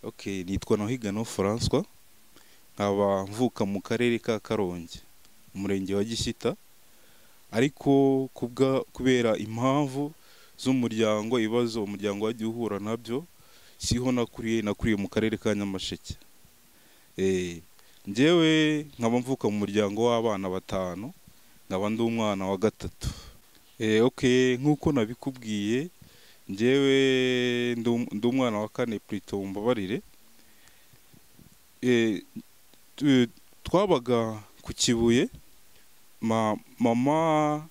Okay nitwa Nahiganwa Francois nkaba mvuka mu karere ka Karongi umurenge wa Gishyita ariko kubwa kubera impamvu z'umuryango ibibazo umuryango wagiye uhura nabyo siho nakuriye nakuriye mu karere ka Nyamasheke eh njyewe nkaba mvuka mu muryango w'abana batanu nkaba ndi umwana wa gatatu eh okay nk'uko nabikubwiye njyewe ndi um- ndi umwana wa kane plutôt mumbabarire eh, tu- twabaga ku Kibuye ma, mama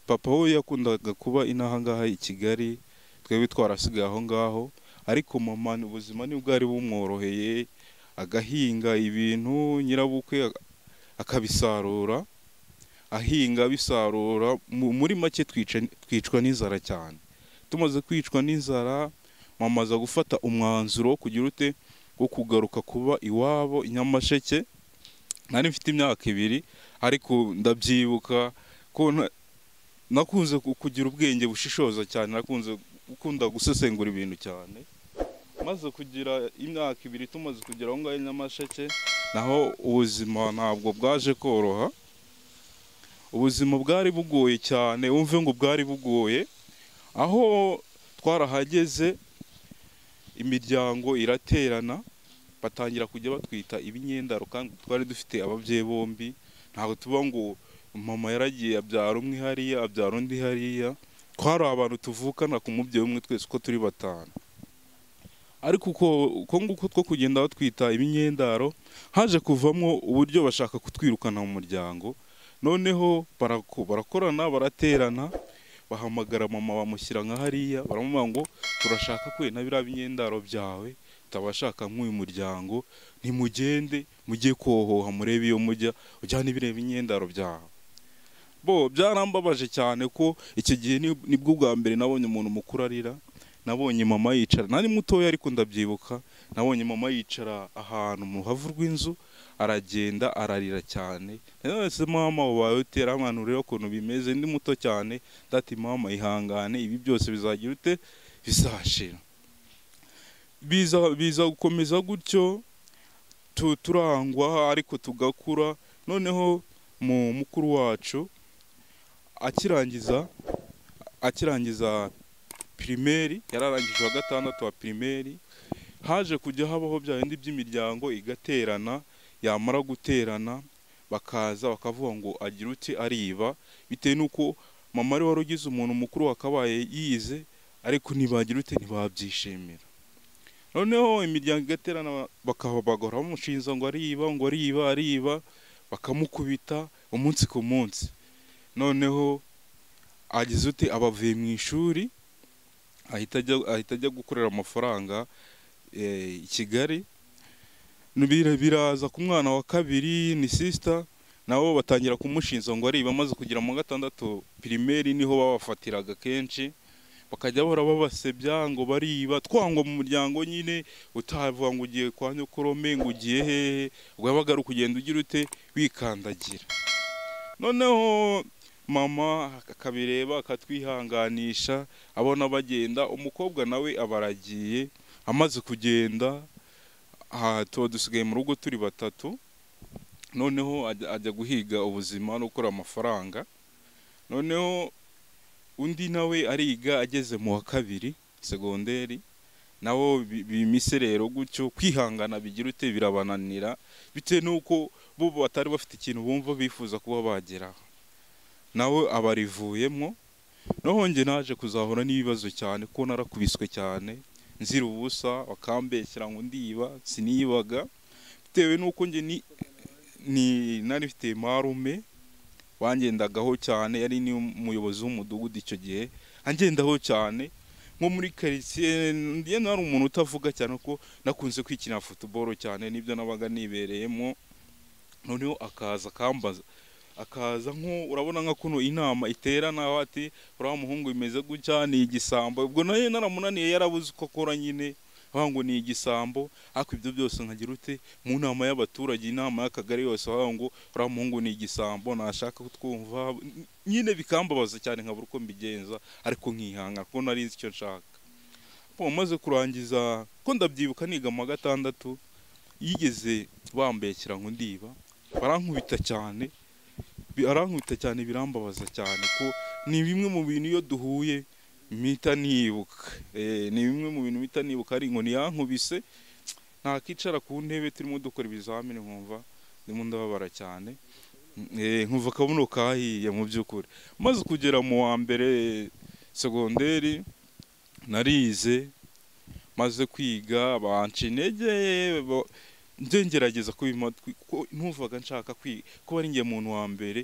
papa we yakundaga kuba inaha ngaha i Kigali twebwe twarasigaye aho ngaho ariko mama ni ubuzima ntibwari bumworoheye agahinga ibintu nyirabukwe a- akabisarura ahinga abisarura mu- muri make twica twicwa n'inzara cyane tumaze kwicwa n'inzara mama aza gufata umwanzuro wo kugira ute wo kugaruka kuba iwabo i Nyamasheke nari mfite imyaka ibiri ariko ndabyibuka ko na- nakunze ku- kugira ubwenge bushishoza cyane nakunze gukunda gusesengura ibintu cyane maze kugira imyaka ibiri tumaze kugera aho ngaho i Nyamasheke naho ubuzima ntabwo bwaje koroha ubuzima bwari bugoye cyane wumve ngo bwari bugoye aho twarahageze imiryango iraterana batangira kujya batwita ibinyendaro kandi twari dufite ababyeyi bombi ntabwo tuba ngo mama yaragiye abyara umwe hariya abyara undi hariya twari abantu tuvukana ku mubyeyi umwe twese uko turi batanu ariko uko uko nguko two kugenda batwita ibinyendaro haje kuvamo uburyo bashaka kutwirukana mu muryango noneho barako- barakorana baraterana bahamagara mama bamushyira nka hariya baramubwira ngo turashaka kwena biriya binyendaro byawe tutabashaka nk'uyu muryango ntimugende mujye kohoha murebe iyo mujya ujyane biriya binyendaro byawe bo byarambabaje cyane ko iki gihe ni- nibwo bwa mbere nabonye umuntu mukuru arira nabonye mama yicara nari mutoya ariko ndabyibuka nabonye mama yicara ahantu mu ruhavu rw'inzu aragenda ararira cyane nonese mama ubaye utera mwana ureba ukuntu bimeze ndi muto cyane ndati mama ihangane ibi byose bizagira ute bizashira biza biza gukomeza gutyo tu- turangwa ariko tugakura noneho mu mukuru wacu akirangiza akirangiza pirimeri yararangije wa gatandatu wa pirimeri haje kujya habaho bya bindi by'imiryango igaterana yamara guterana bakaza bakavuga ngo agira uti ariba bitewe n'uko mama ari wari ugize umuntu mukuru wakabaye yize ariko ntibagira ute ntibabyishimira noneho imiryango igaterana bakaba bagora bamushinja ngo ariba ngo ariba ariba bakamukubita umunsi ku munsi noneho agize ute abavuye mu ishuri ahita ajya ahita ajya gukorera amafaranga eh, i Kigali Bira- biraza ku mwana wa kabiri ni sisita nabo batangira kumushinja ngo ariba maze kugira mu wa gatandatu pirimeri niho babafatiraga kenshi bakajya bahora babasebya ngo bariba twangwa mu muryango nyine utavuga ngo ugiye kwa nyokorome ngo ugiye hehe ubwo wabaga ari ukugenda ugira ute wikandagira noneho mama akabireba akatwihanganisha abona bagenda umukobwa nawe aba aragiye amaze kugenda aha tuba dusigaye mu rugo turi batatu noneho ajya ajya guhiga ubuzima no gukora amafaranga noneho undi nawe ariga ageze mu wa kabiri segonderi nabo bi- bimiserero gutyo kwihangana bigira ute birabananira bitewe n'uko bo batari bafite ikintu bumva bifuza kuba bageraho nawe abarivuyemo noneho njye naje kuzahura n'ibibazo cyane ko narakubiswe cyane nzira ubusa bakambeshyira ngo ndiba sinibaga bitewe n'uko njye ni, ni nari mfite marume wangendagaho cyane yari ni umuyobozi w'umudugudu icyo gihe angendaho cyane nko muri karitsiye ndiye nari umuntu utavuga cyane ko nakunze kwikinira futuboro cyane nibyo nabaga nibereyemo noneho akaza akambaza akaza nko urabona nka kuno inama iterana aho ati uriya muhungu bimeze gutya ni igisambo ubwo nayo naramunaniye yarabuze uko akora nyine avuga ngo ni igisambo ariko ibyo byose nkagira ute mu nama y'abaturage inama y'akagari yose avuga ngo uriya muhungu ni igisambo nashaka kutwumva nyine bikambabaza cyane nkabura uko mbigenza ariko nkihanga kuko nari nzi icyo nshaka wamaze kurangiza ko ndabyibuka niga mu wa gatandatu yigeze bambekera ngo ndiba barankubita cyane barankubita cyane birambabaza cyane ko ni bimwe mu bintu iyo duhuye mpita nibuka Eh, ni bimwe mu bintu mpita nibuka ari ngo niyankubise ntakicara ku ntebe turimo dukora ibizamini nkumva ndimo ndababara cyane Eh, nkumva akabuno kahiye mu by'ukuri maze kugera mu wa mbere segonderi narize maze kwiga banca intege ba- njye ngerageza kubima ko ntuvaga nshaka kwiga kuba ari njye muntu wa mbere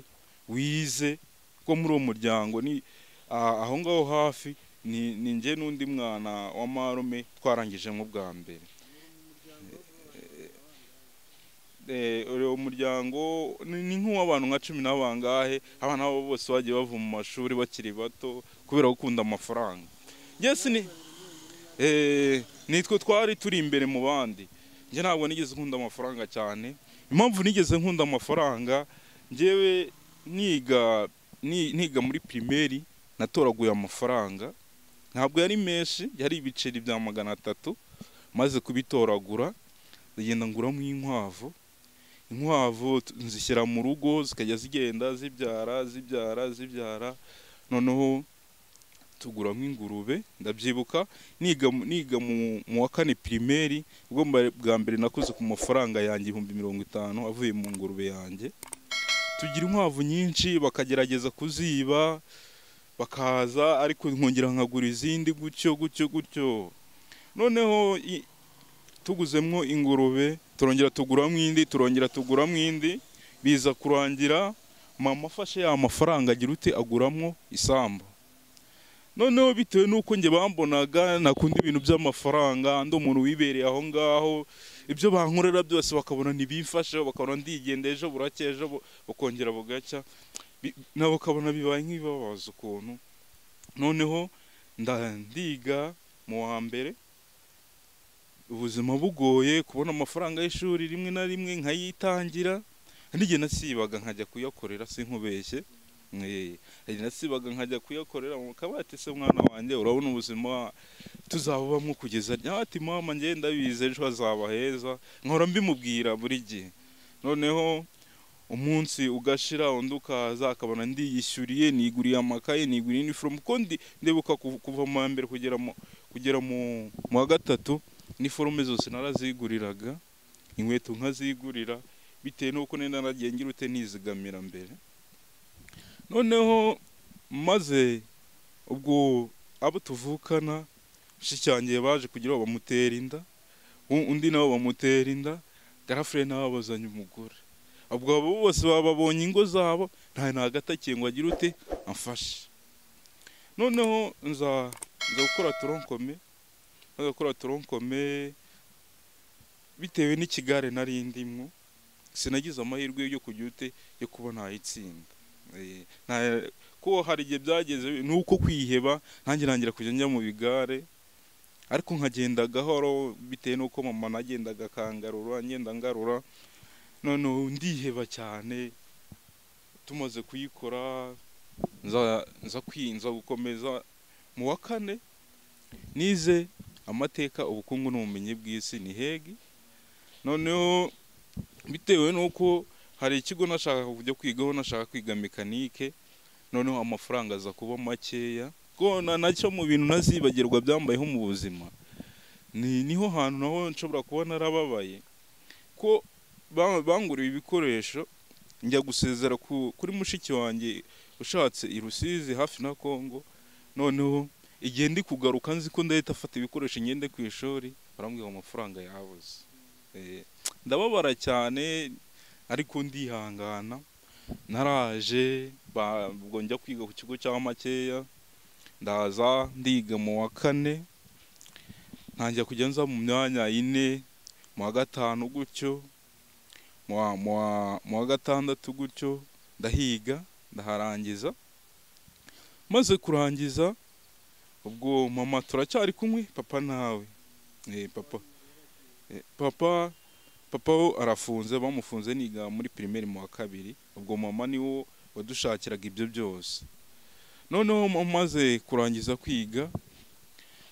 wize ko muri uwo muryango ni a- aho ngaho hafi ni ni njye n'undi mwana wa marume twarangije mu bwa mbere Eh, uwo muryango ni ni nk'uw'abantu nka cumi na bangahe abana babo bose bagiye bava mu mashuri bakiri bato kubera gukunda amafaranga Njye ni eh, nitwe twari turi imbere mu bandi njye ntabwo nigeze nkunda amafaranga cyane impamvu nigeze nkunda amafaranga njyewe niga ni- niga muri pirimeri natoraguye amafaranga ntabwo yari menshi yari ibiceri bya magana atatu maze kubitoragura ndagenda nguramo inkwavu inkwavu t- nzishyira mu rugo zikajya zigenda zibyara zibyara zibyara noneho tuguramo ingurube ndabyibuka niga mu- niga mu mu wa kane pirimeri ubwo mba- bwa mbere nakoze ku mafaranga yanjye ibihumbi mirongo itanu avuye mu ngurube yanjye tugira inkwavu nyinshi bakagerageza kuziba bakaza ariko nkongera nkagura izindi gutyo gutyo gutyo noneho i- tuguzemwo ingurube turongera tuguramo indi turongera tuguramo indi biza kurangira mama afashe ya mafaranga agira ute aguramwo isambu noneho bitewe n'uko njye bambonaga nakunda ibintu by'amafaranga ndi umuntu wibereye aho ngaho ibyo bankorera byose bakabona ntibimfashe bakabona ndigenda ejo buracya ejo bu- bukongera bugacya Bi- nabo bakabona bibaye nk'ibibabaza ukuntu noneho nda- ndiga mu wa mbere ubuzima bugoye kubona amafaranga y'ishuri rimwe na rimwe nkayitangira n'igihe nasibaga nkajya kuyakorera sinkubeshye Mwe, hari nasibaga nkajya kuyakorera mu kabati se mwana wanjye urabona ubuzima tuzabubamo kugeza ryari ati mama njye ndabizi ejo hazaba heza nkora mbimubwira buri gihe noneho umunsi ugashira undi ukaza akabona ndiyishyuriye niguriye amakaye niguriye iniforume kuko ndi- ndibuka kuv- kuva mu wa mbere kugera mu kugera mu mu wa gatatu iniforume zose naraziguriraga inkweto nkazigurira bitewe n'uko nenda naragiye ngira ute nizigamira mbere noneho maze ubwo abo tuvukana shyicyangeye baje kugira ngo bamutera inda u- undi nawe bamutera inda garafure nawe bazanye umugore ubwo abo bose bababonye ingo zabo nta nagatakiye ngo agire ute amfashe noneho nza nza gukora toronkome nza gukora toronkome bitewe n'ikigare nari ndimwo sinagize amahirwe yo kugira ute yo kuba nayitsinda Eh, nta- ko hari igihe byageze nuko kwiheba nanjye ntangira kujya njya mu bigare ariko nkagenda gahoro bitewe n'uko mama nagendaga akangarura ngenda ngarura noneho ndiheba cyane tumaze kuyikora nza nza kwinza gukomeza mu wa kane nize amateka ubukungu n'ubumenyi bw'isi ni hegi noneho bitewe n'uko hari ikigo nashaka kujya kwigaho nashaka kwiga mekanike noneho amafaranga aza kuba makeya ko na- nacyo mu bintu ntazibagirwa byambayeho mu buzima ni niho hantu naho nshobora kuba narababaye ko ba- banguriye ibikoresho njya gusezera ku- kuri mushiki wanjye ushatse i Rusizi hafi na Kongo noneho igihe ndi kugaruka nzi ko ndahita afata ibikoresho ngende ku ishuri barambwira ngo amafaranga yabuze Eh, ndababara cyane ariko ndihangana naraje ba- ubwo njya kwiga ku kigo cya makeya ndaza ndiga mu wa kane ntangira kujya nza mu myanya ine mu wa gatanu gutyo mu wa- mu wa- mu wa gatandatu gutyo ndahiga ndaharangiza maze kurangiza ubwo mama turacyari kumwe papa nawe Eh, papa Eh, papa papa wo arafunze bamufunze niga muri pirimeri mu wa kabiri ubwo mama ni wo wadushakiraga ibyo byose noneho mu- maze kurangiza kwiga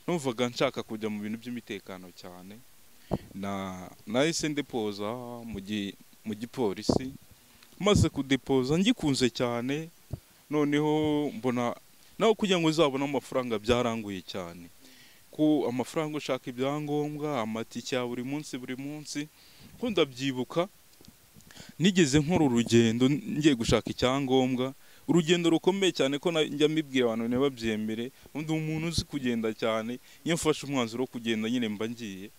numvaga nshaka kujya mu bintu by'imitekano cyane na nahise ndepoza mu gi- mu gipolisi maze kudepoza ngikunze cyane noneho mbona nawe kugira ngo uzabone amafaranga byaranguye cyane ko amafaranga ushaka ibyangombwa amatike ya buri munsi buri munsi ko ndabyibuka nigeze nkora urugendo ngiye gushaka icyangombwa urugendo rukomeye cyane ko na- njya mbibwira abantu ntibabyemere undi umuntu uzi kugenda cyane iyo mfashe umwanzuro wo kugenda nyine mba ngiye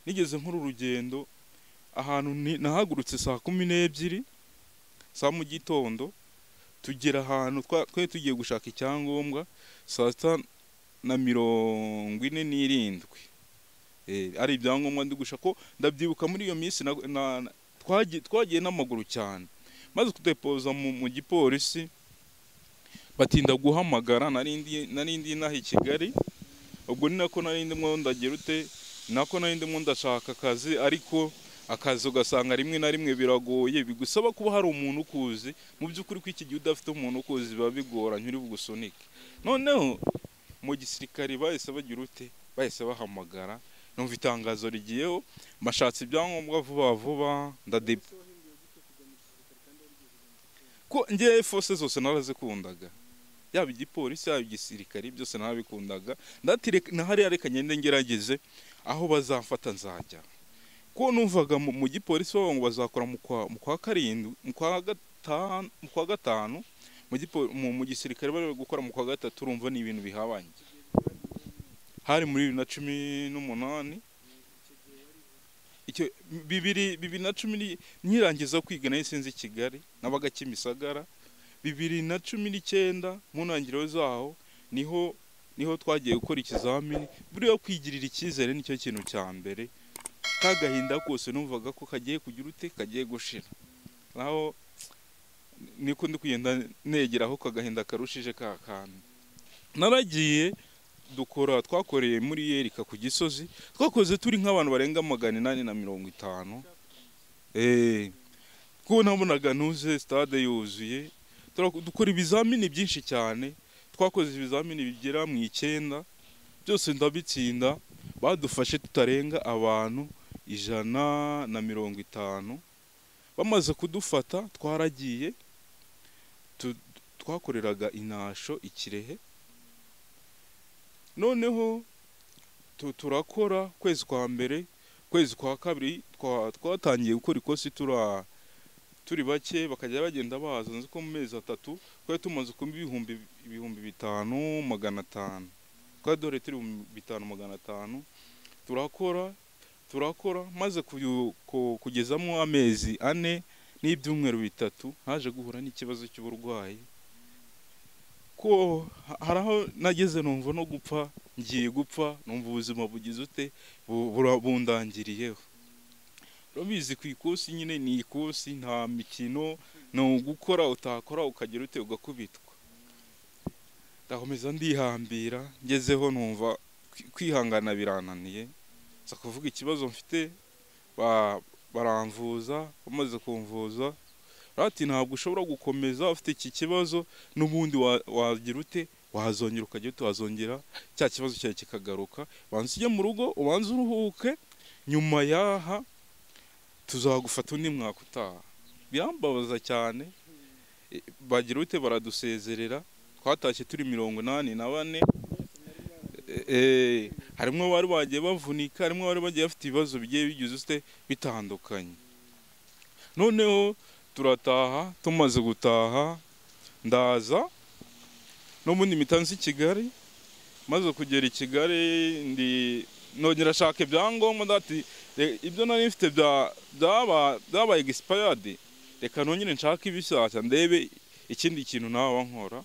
nigeze nkora urugendo ahantu ni- nahagurutse saa kumi n'ebyiri za mu gitondo tugera ahantu twa- twari tugiye gushaka icyangombwa saa sita na mirongo ine n'irindwi Eh, ari ibyangombwa ndi gushaka ko ndabyibuka muri iyo minsi na- na- na- twagi- twagiye n'amaguru cyane maze kudepoza mu, mu gipolisi batinda guhamagara narindi narindi naha i Kigali ubwo ni nako narindi mwo ndagira ute nako narindi mwo ndashaka akazi ariko akazi ugasanga rimwe na rimwe biragoye bigusaba kuba hari umuntu ukuzi mu by'ukuri ko iki gihe udafite umuntu ukuzi biba bigoranye uri bugusunike noneho mu gisirikare bahise bagira ute bahise bahamagara numva itangazo rigiyeho mbashatse ibyangombwa vuba vuba ndade ko ngewe force zose narazikundaga yaba igipolisi yaba igisirikare byose narabikundaga ndati nahariya reka ngende ngerageze aho bazamfata nzajya ko numvaga mu, mu gipolisi bavuga ngo bazakora mu kwa, mu kwa karindwi mu kwa gatanu mu kwa gatanu mu, gipo- mu, mu gisirikare bari bari gukora mu kwa gatatu urumva ni ibintu bihabanye hari muri bibiri na cumi n'umunani icyo bibiri bibiri na cumi ni- nkirangiza kwiga nari sinzi i Kigali nabaga Kimisagara bibiri na cumi n'icyenda mu ntangiriro zaho niho niho twagiye gukora ikizamini buriya kwigirira icyizere nicyo kintu cya mbere ka gahinda kose numvaga ko kagiye kugira ute kagiye gushira naho niko ndi kugenda negera aho kagahinda karushije ka kantu naragiye dukora twakoreye muri yerika ku gisozi twakoze turi nk'abantu barenga magana inani na mirongo itanu Eh, ko nabonaga ntuze stade yuzuye Tura- dukora ibizamini byinshi cyane twakoze ibizamini bigera mu icyenda byose ndabitsinda badufashe tutarenga abantu ijana na mirongo itanu bamaze kudufata twaragiye tu- twakoreraga inasho i Kirehe noneho tu- turakora kwezi kwa mbere kwezi kwa kabiri twa- twatangiye gukora ikosi tura turi bake bakajya bagenda baza nzi ko mu mezi atatu twari tumaze kumva ibihumbi ibihumbi bitanu magana atanu twari dore turi ibihumbi bitanu magana atanu turakora turakora maze kuyu- ku- kugezamo amezi ane n'ibyumweru bitatu haje guhura n'ikibazo cy'uburwayi ko ha- hari aho nageze numva no gupfa ngiye gupfa numva ubuzima bugize ute bu- bura- bundangiriyeho urabizi ku ikosi nyine ni ikosi nta mikino ni ugukora utakora ukagera ute ugakubitwa ndakomeza ndihambira ngezeho numva kwi- kwihangana birananiye nza kuvuga ikibazo mfite ba- baramvuza bamaze kumvuza bati ntabwo ushobora gukomeza ufite iki kibazo n'ubundi wa- wagira ute wazongera ukajya ute wazongera cya kibazo cyawe kikagaruka banza ujye mu rugo ubanze uruhuke nyuma yaha tuzagufata undi mwaka utaha birambabaza cyane E, bagira ute baradusezerera twatashye turi mirongo inani na bane E, e, harimo abari bagiye bavunika harimo abari bagiye bafite ibibazo bigiye bigize ute bitandukanye noneho turataha tumaze gutaha ndaza n'ubundi mpita nzi Kigali maze kugera i Kigali ndi nongera ashaka ibyangombwa ndati "Re- ibyo nari mfite bya- byaba byabaye expired reka nongere nshake ibishyashya ndebe ikindi kintu naba nkora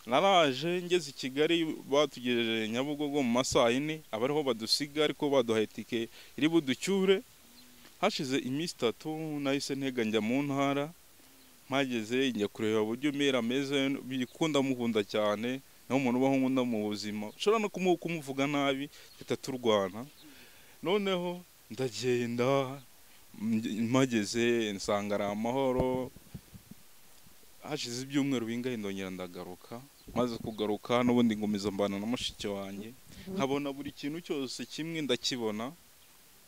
naraje ngeze i Kigali batugejeje Nyabugogo mu masaha ine abariho badusiga ariko baduhaye itike iri buducyure hashize iminsi itatu nahise ntega njya mu ntara mpageze njya kureba uburyo umera ameze bikunda mukunda cyane naho umuntu ubaho nkunda mu buzima ushobora no kumu- kumuvuga nabi tugahita turwana noneho ndagenda mge- mpageze nsanga ari amahoro hashize ibyumweru bingahe ndongera ndagaruka maze kugaruka n'ubundi ngomeza mbana na mushiki wanjye nkabona buri kintu cyose kimwe ndakibona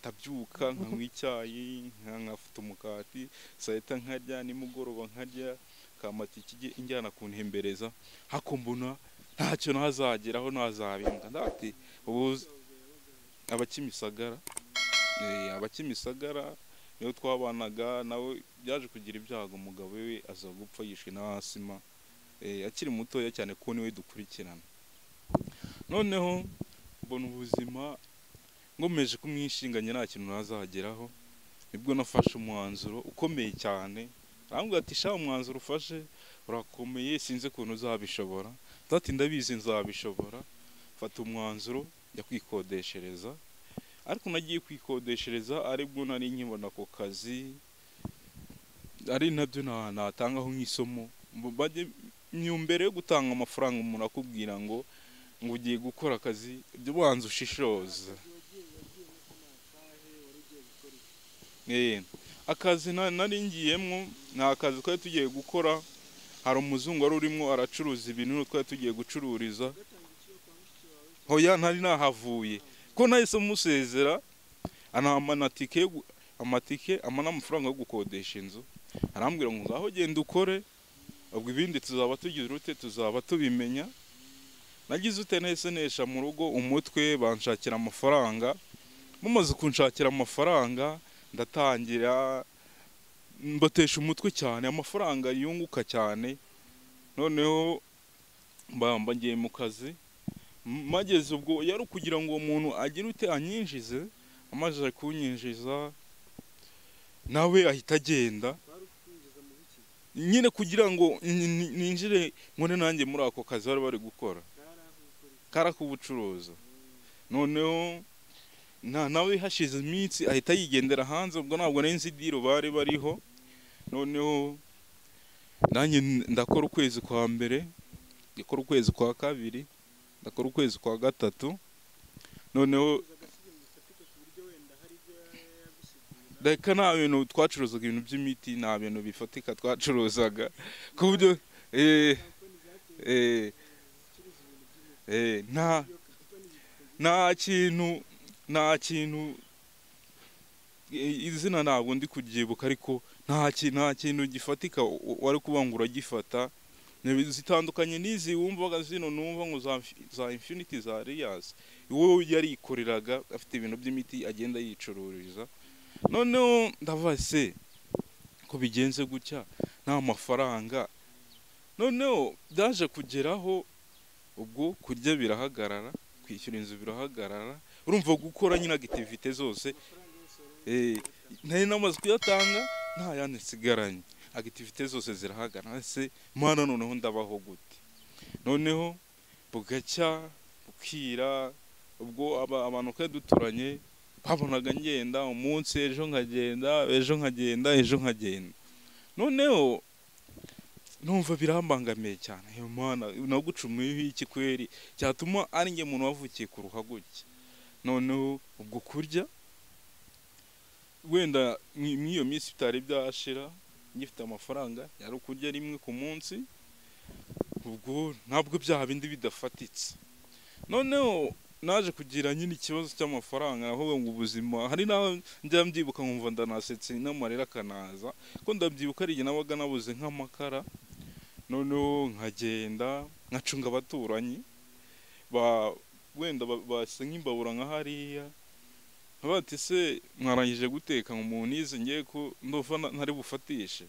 ndabyuka nkanywa icyayi nka- nkafata umukati saa yita nkarya nimugoroba nkarya kamata ikijye injyana kuntembereza hako mbona ntacyo ntazageraho ntazabinda ndati ubu abakimisagara eh, abakimisagara niyo twabanaga nawe byaje kugira ibyago umugabo we aza gupfa yishwe n'asima eh, akiri mutoya cyane kuko niwe dukurikirana noneho mbona ubuzima nkomeje kumwishinganye nta kintu ntazageraho nibwo nafashe umwanzuro ukomeye cyane arambwira ati sha umwanzuro ufashe urakomeye sinzi ukuntu uzabishobora ndati ndabizi nzabishobora mfata umwanzuro njya kwikodeshereza ariko nagiye kwikodeshereza aribwo nari nkibona ako kazi ari nabyo na- natangaho nk'isomo Mu- bajye mbere yo gutanga amafaranga umuntu akubwira ngo ngo ugiye gukora akazi jya ubanza ushishoza Eh, akazi na- nari ngiyemo ni akazi twari tugiye gukora hari umuzungu wari urimo aracuruza ibintu twari tugiye gucururiza hoya ntari nahavuye ko nahise musezera anampa amatike yo gu- amatike ampa n'amafaranga yo gukodesha inzu arambwira ngo ngaho genda ukore ubwo ibindi tuzaba tugize urute tuzaba tubimenya nagize ute nahise nesha mu rugo umutwe banshakira amafaranga mumaze kunshakira amafaranga ndatangira mbatesha umutwe cyane amafaranga yunguka cyane noneho mba mba ngiye mu kazi M- mageze ubwo yari ukugira ngo uwo muntu agire ute anyinjize amaze kunyinjiza nawe ahita agenda nyine kugira ngo ni- ni- ninjire nkore nanjye muri ako kazi bari bari gukora kari ak'ubucuruzi noneho na nawe hashize iminsi ahita yigendera hanze ubwo ntabwo nari nzi diro bari bariho noneho nanjye n- ndakora ukwezi kwa mbere ndakora ukwezi kwa kabiri ndakora ukwezi kwa gatatu noneho reka nta bintu twacuruzaga ibintu by'imiti nta bintu bifatika twacuruzaga ku buryo eh, eh, eh, nta nta kintu nta kintu i- izina ntabwo ndi kubyibuka ariko nta ki- nta kintu gifatika u- u- wari kuvuga ngo uragifata Ni- zitandukanye n'izi wumvaga zino numva ngo za, za infinity za reyasi wowe yarikoreraga afite ibintu by'imiti agenda yicururiza noneho ndavuga se ko bigenze gutya nta mafaranga noneho byaje kugeraho ubwo kurya birahagarara kwishyura inzu birahagarara urumva gukora nyine agitivite zose Eh, nari namaze kuyatanga nta yandi nsigaranye agitivite zose zirahagarara se mana noneho ndabaho gute noneho bugacya bukira ubwo aba- abantu twari duturanye babonaga ngenda umunsi ejo nkagenda ejo nkagenda ejo nkagenda noneho numva birambangamiye cyane iyo mana nagucumuyeho iki kweri cyatuma ari njye muntu wavukiye ku ruhaguke noneho ubwo kurya wenda mwi- mw'iyo minsi bitari byashira ngifite amafaranga yari ukurya rimwe ku munsi ubwo ntabwo byaha bindi bidafatitse noneho naje kugira nyine ikibazo cy'amafaranga aho ngo ubuzima hari n'aho njya mbyibuka nkumva ndanasetse n'amarira akanaza ko ndabyibuka ari igihe nabaga nabuze nk'amakara noneho nkagenda nkacunga abaturanyi ba wenda ba- basa nk'imbabura nka hariya nkaba bati se mwarangije guteka ngo umuntu yize ngiye ko ndova na- ntari bufatishe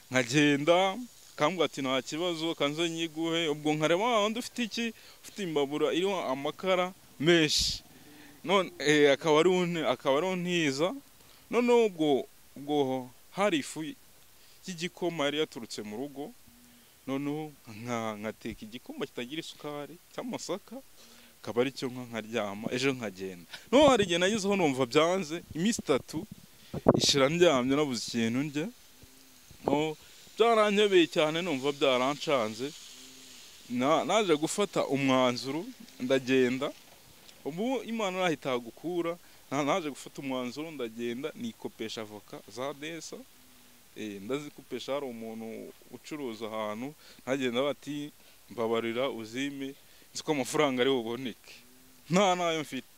nkagenda kambwira ati nta kibazo kanze nyiguhe ubwo nkareba "Ah, undi ufite iki ufite imbabura iriho amakara menshi none eh, akaba ari une- akaba ariho ntiza noneho ubwo ubwo hari ifu y'igikoma yari yaturutse mu rugo noneho nka- nkateka igikoma kitagira isukari cy'amasaka akaba ari cyo nka nkaryama ejo nkagenda noneho hari igihe nagezeho numva byanze iminsi itatu ishira ndyamye nabuze ikintu ndya no byaranyobeye cyane numva byarancanze na- naje gufata umwanzuro ndagenda ubu imana nahita gukura naje gufata umwanzuro ndagenda nikopesha avoka za desa Eh, ndazikopesha hari umuntu ucuruza ahantu ntagenda bati mbabarira uzime nzi ko amafaranga ari buboneke nta nayo mfite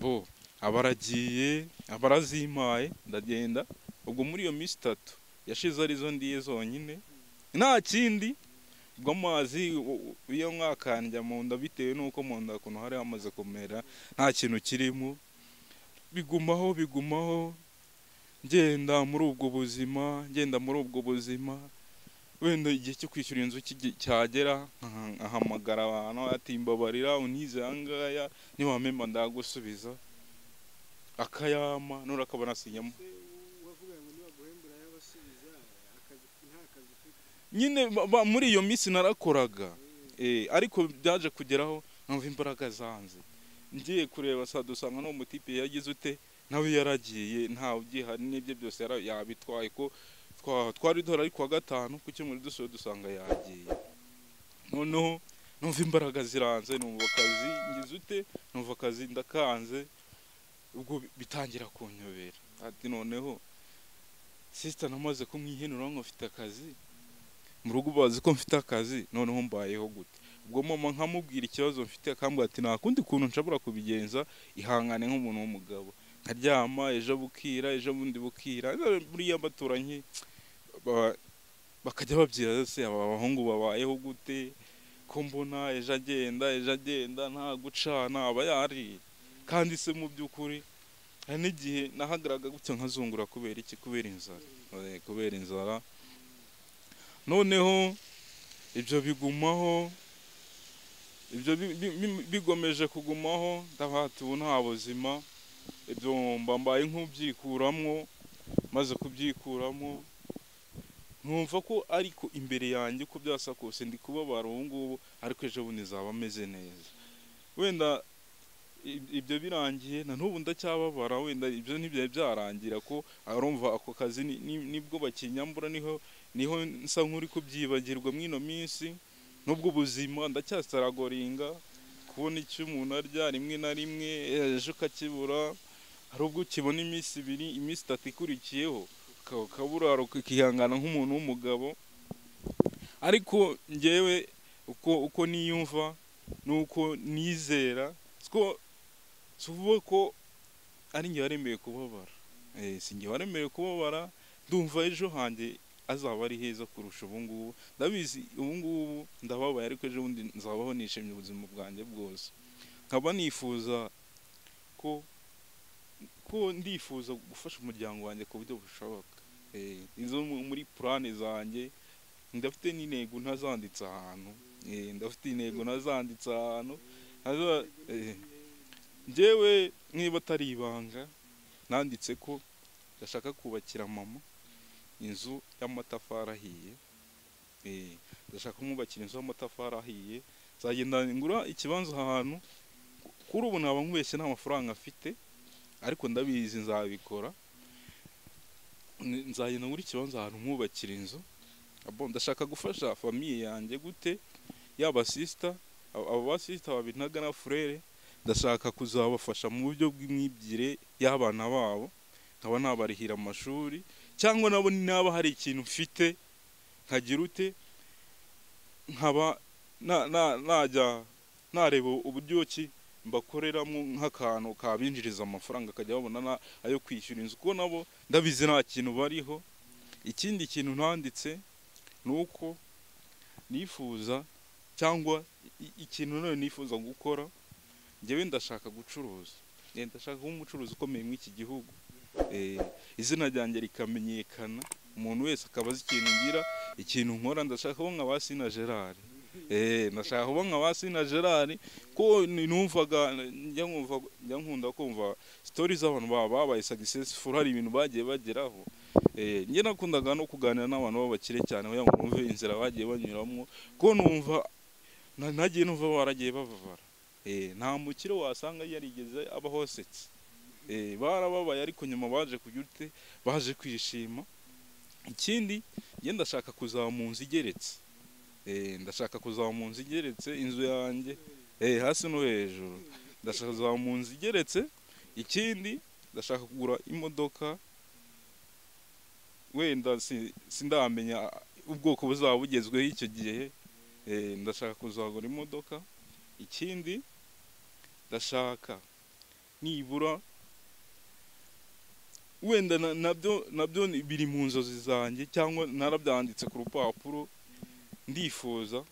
bo abaragiye abarazimpaye ndagenda ubwo muri iyo minsi itatu yashize arizo ndiye zonyine nta kindi ubwo amazi u- u- iyo mwakandya mu nda bitewe n'uko mu nda ukuntu hari hamaze kumera nta kintu kirimo bigumaho bigumaho ngenda muri ubwo buzima ngenda muri ubwo buzima wenda igihe cyo kwishyura inzu kigi- cyagera nka- ahamagara abantu ati mbabarira unize ahangaya niwamemba ndagusubiza akayama nura akabona sinyamo uravuga ngo nibaguhembura yabasubiza akazi nta kazi ufite nyine ba- ba- muri iyo minsi narakoraga Eh, ariko byaje kugeraho numva imbaraga zanze ngiye kureba saa dusanga n'uwo mutipe yagize ute nawe yaragiye ntawe ugihari n'ibye byose yara- yabitwaye ko twa- twari duhari ari kuwa gatanu ku cyumweru dusoje dusanga yagiye noneho numva imbaraga ziranze numva akazi ngize ute numva akazi ndakanze ubwo bi- bitangira kunyobera ati noneho sisita namaze kumwihenura ngo mfite akazi mu rugo bazi ko mfite akazi noneho mbayeho gute ubwo mama nkamubwira ikibazo mfite akambwira ati nta kundi kuntu nshobora kubigenza ihangane nk'umuntu w'umugabo nkaryama ejo bukira ejo bundi bukira buriya abaturanyi ba- bakajya babwira se aba bahungu babayeho gute ko mbona ejo agenda ejo agenda nta gucana aba yariye kandi se mu by'ukuri hari n'igihe nahagaraga gutya nkazungura kubera iki kubera inzara Eh, kubera inzara noneho ibyo bigumaho ibyo bi- bi- bi- bigomeje kugumaho ndabati ubu nta buzima ibyo mba mbaye nk'ubyikuramwo maze kubyikuramwo numva ko ariko imbere yanjye uko byasa kose ndi kubabara ubu ngubu ariko ejo bundi nzaba ameze neza wenda i- ibyo birangiye na n'ubu ndacyababara wenda ibyo ntibyari byarangira ko arumva ako kazi ni- ni- nibwo bakinyambura niho niho nsa nk'uri kubyibagirwa muri ino minsi n'ubwo ubuzima ndacyasaragoringa kubona icyo umuntu arya rimwe na rimwe ejo ukakibura hari ubwo ukibona iminsi ibiri iminsi itatu ikurikiyeho uka- ukabura ukihangana nk'umuntu w'umugabo ariko ngewe uko uko niyumva nuko nizera ko tuvuga ko ari njye waremeye kubabara Eh, si njye waremeye kubabara ndumva ejo hanjye azaba ari heza kurusha ubu ngubu ndabizi ubu ngubu ndababaye ariko ejo bundi nzabaho nishimye ubuzima bwanjye bwose nkaba nifuza ko ko ndifuza gufasha umuryango wanjye ku buryo bushoboka Eh, izo mu- muri purane zanjye ndafite n'intego ntazanditse ahantu Eh, ndafite intego ntazanditse ahantu Ntaza- eh, njyewe niba atari ibanga nanditse ko ndashaka kubakira mama inzu y'amatafari ahiye Eh, ndashaka kumwubakira inzu y'amatafari ahiye nzagenda ngura ikibanza ahantu kuri ubu naba nkubeshye nta mafaranga afite ariko ndabizi nzabikora N- nzagenda ngura ikibanza ahantu mwubakira inzu Abo- ndashaka gufasha famiye yanjye gute yaba sisita abo basisita babinaga na furere ndashaka kuzabafasha mu buryo bw'imyigire y'abana babo nkaba nabarihira amashuri cyangwa nabo naba hari ikintu mfite nkagira ute nkaba na- na- najya nareba uburyo ki mbakoreramo nk'akantu kabinjiriza amafaranga akajya babona na- ayo kwishyura inzu kuko nabo ndabizi nta kintu bariho ikindi kintu ntanditse ni uko nifuza cyangwa i- ikintu nawe nifuza gukora njyewe ndashaka gucuruza Eh, ndashaka kuba umucuruzi ukomeye muri iki gihugu Eh, izina ryanjye rikamenyekana umuntu wese akaba azi ikintu ngira ikintu nkora ndashaka kuba nka ba Sina Gerard eh ndashaka kuba nka ba Sina Gerard ko ni- numvaga njya nkumva njya nkunda kumva stories z'abantu baba babaye successful hari ibintu bagiye bageraho eh njye nakundaga no kuganira n'abantu b'abakire cyane kugira ngo numve inzira bagiye banyuramo ko numva na- nagiye numva baragiye bababara eh nta mukire wasanga yarigeze abaho asetse Eh, barababaye ariko nyuma baje kugira ute baje kwishima ikindi njye ndashaka kuzaba mu nzu igeretse Eh, ndashaka kuzaba mu nzu igeretse inzu yanjye Eh, hasi no hejuru ndashaka kuzaba mu nzu igeretse ikindi ndashaka kugura imodoka wenda si- sindamenya ubwoko buzaba bugezweho icyo gihe Eh, ndashaka kuzagura imodoka ikindi ndashaka nibura wenda na- nabyo nabyo ni- biri mu nzozi zanjye cyangwa narabyanditse ku rupapuro ndifuza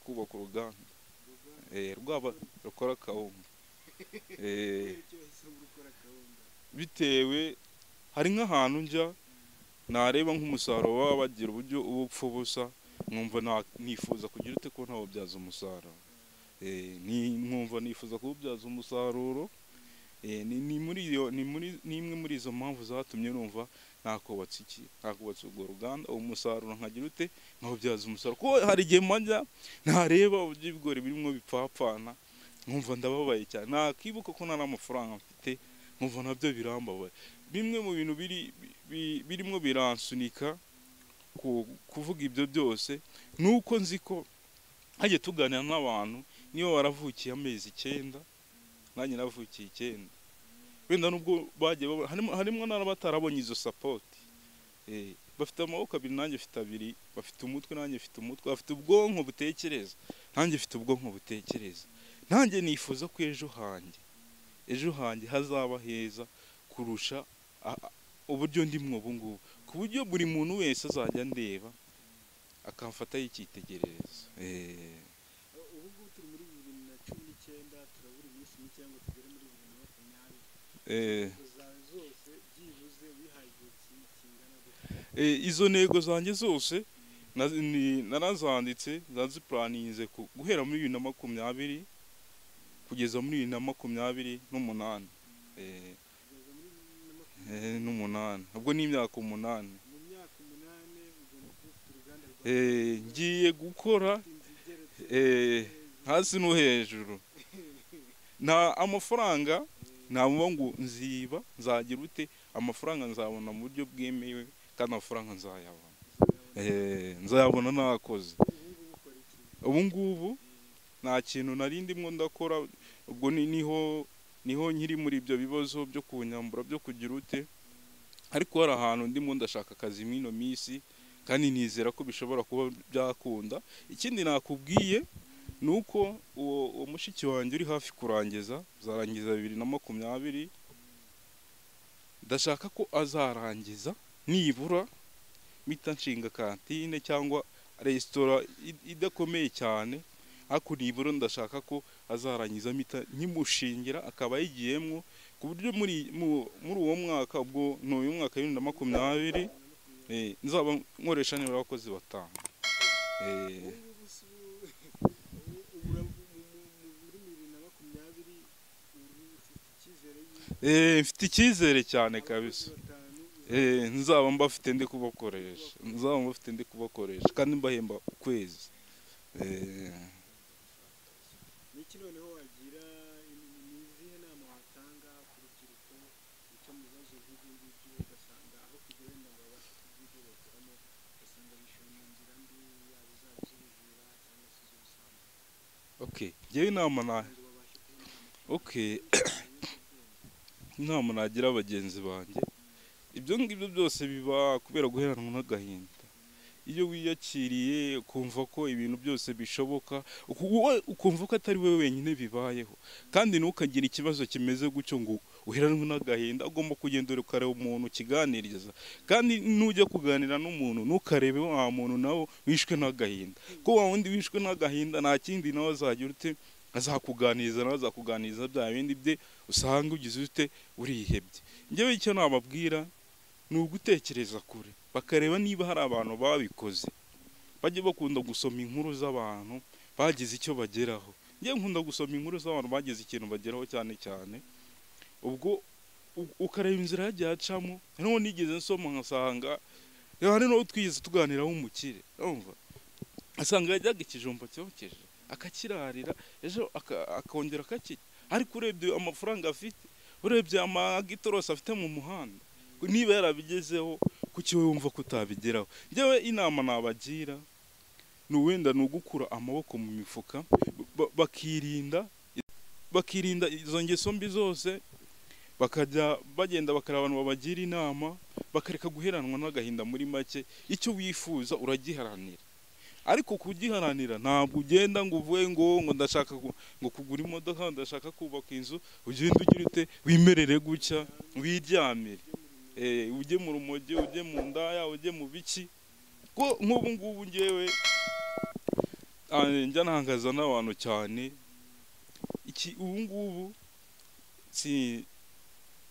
kubaka uruganda Eh, rwaba rukora kawunga Eh, icyo wahisemo gukora gahunda bitewe hari nk'ahantu njya nareba nk'umusaruro baba bagira uburyo uba upfa ubusa nkumva na- nifuza kugira ute ko ntawubyaza umusaruro Eh, ni- nkumva nifuza kuwubyaza umusaruro Eh, ni ni muri iyo ni muri ni imwe muri izo mpamvu zatumye numva nakubatse iki nakubatse urwo ruganda uwo musaruro nkagira ute nkawubyaza umusaruro kuko hari igihe majya nareba uburyo ibigori birimo bipfapfana nkumva ndababaye cyane nakibuka ko nta n'amafaranga mfite nkumva nabyo birambabaye bimwe mu bintu biri bi- birimo biransunika ku- kuvuga ibyo byose ni uko nzi ko hajye tuganira n'abantu niba waravukiye amezi icyenda nanjye navukiye icyenda wenda nubwo bagiye baba- harimo harimo n'abatarabonye izo sapoti Eh, bafite amaboko abiri nanjye mfite abiri bafite umutwe nanjye mfite umutwe bafite ubwonko butekereza nanjye mfite ubwonko butekereza nanjye nifuza ko ejo hanjye ejo hanjye hazaba heza kurusha a- a- uburyo ndimwo ubu ngubu ku buryo buri muntu wese azajya ndeba akamfata y'icyitegererezo Eh, ubu ngubu turi muri bibiri na cumi n'icyenda turabura iminsi mike ngo tugere muri bibiri na makumyabiri eh. Intego zawe zose byibuze wihaye igihe ki- kingana gute Eh, izo ntego zanjye zose na- ni- narazanditse nazipuraninze ku- guhera muri bibiri na makumyabiri kugeza muri bibiri na makumyabiri n'umunani Eh, kugeza muri bibiri na eh, makumyabiri n'umunani ubwo ni imyaka umunani mu myaka umunani ugomba kuba ufite uruganda rwawe Eh, ngiye gukora ufite inzu igeretse eh, neza. hasi no hejuru nta amafaranga navuga ngo nziba nzagira ute amafaranga nzabona mu buryo bwemewe kandi amafaranga nzayabona Eh, nzayabona nakoze ubu ngubu ukora iki ubu ngubu nta kintu nari ndimo ndakora ubwo ni- niho niho nkiri muri ibyo bibazo byo kunyambura byo kugira ute ariko hari ahantu ndimo ndashaka akazi muri ino minsi kandi nizera ko bishobora kuba byakunda ikindi nakubwiye ni uko uwo uwo mushiki wanjye uri hafi kurangiza zarangiza bibiri na makumyabiri ndashaka ko azarangiza nibura mpita nshinga kantine cyangwa resitora id- idakomeye cyane ariko nibura ndashaka ko azarangiza mpita nkimushingira akaba yigiyemwo ku buryo muri mu- muri uwo mwaka ubwo ni uyu mwaka wa bibiri na makumyabiri eh, nzaba nkoresha nibura abakozi batanu Eh, ubu ngubu si ubu ubu uravu- mu- mu- mu- muri bibiri na makumyabiri ubu ufite icyizere y'uko eh, mfite icyizere cyane kabisa abakozi batanu Eh, nzaba mbafite ndi kubakoresha nzaba mbafite ndi kubakoresha kandi mbahemba ukwezi Eh, niki noneho wagira ni- ni izihe nama watanga ku rubyiruko ruca mu bibazo nk'ibi ngibyo ugasanga aho kugira wenda ngo babashe kubyigobokeramo ugasanga bishyura mu nzira mbi yaba izaba iz'ubujura cyangwa se iz'ubusambo okay njyewe inama na ngo babashe kubona okay ibiyobyabwenge inama nagira bagenzi banjye ibyo ngibyo byose biba kubera guheranwa n'agahinda iyo wiyakiriye ukumva ko ibintu byose bishoboka uku- wowe ukumva ko atari wowe wenyine bibayeho kandi ntukagire ikibazo kimeze gutyo ngo uheranwe n'agahinda ugomba kugenda ukareba umuntu ukiganiriza kandi nujya kuganira n'umuntu ntukarebe wa muntu nawe wishwe n'agahinda ko wa wundi wishwe n'agahinda nta kindi nawe azagira ute azakuganiriza nawe azakuganiriza bya bindi bye usanga ugize ute urihebye njyewe icyo nababwira ni ugutekereza kure bakareba niba hari abantu babikoze bajye bakunda gusoma inkuru z'abantu bagize icyo bageraho njyewe nkunda gusoma inkuru z'abantu bagize ikintu bageraho cyane cyane ubwo u- ukareba inzira yagiye acamo hariho nigeze nsoma nkasanga "Yo, hari n'uwo twigeze tuganiraho umukire urumva asanga yajyaga ikijumba cyokeje akakirarira ejo aka- akongera akakirya ariko urebye amafaranga afite urebye amagitorose afite mu muhanda niba yarabigezeho kuki wowe wumva ko utabigeraho njyewe inama nabagira ni uwenda ni ugukura amaboko mu mifuka ba- bakirinda bakirinda izo ngeso mbi zose bakajya bagenda bakareba abantu babagira inama bakareka guheranwa n'agahinda muri make icyo wifuza uragiharanira ariko kugiharanira ntabwo ugenda ngo uvuge ngo ngo ndashaka ku- ngo kugura imodoka ndashaka kubaka inzu ugenda ugira ute wimerere gutya wiryamire Eh, ujye mu rumogi ujye mu ndaya ujye mu biki ko nk'ubu ngubu ngewe ah, njya ntangaza n'abantu cyane iki ubu ngubu si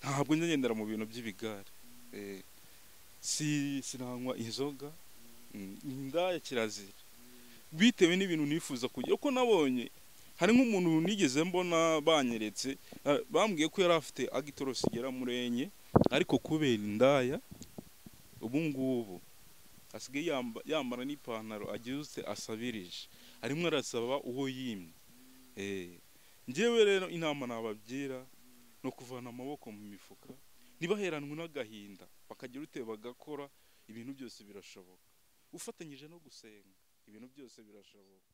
ntabwo njya ngendera mu bintu by'ibigare Eh, si sinanywa inzoga Mm, indaya kirazira bitewe n'ibintu nifuza kugira uko nabonye hari nk'umuntu nigeze mbona banyeretse ah, bambwiye ko yari afite agitorosi igera muri enye ariko kubera indaya ubu ngubu asigaye yamba- yambara n'ipantaro agirutse asabirije arimo arasaba uwo yimye Eh, njyewe rero inama nababyira ni ukuvana amaboko mu mifuka ntibaheranwe n'agahinda bakagira ute bagakora ibintu byose birashoboka ufatanyije no gusenga ibintu byose birashoboka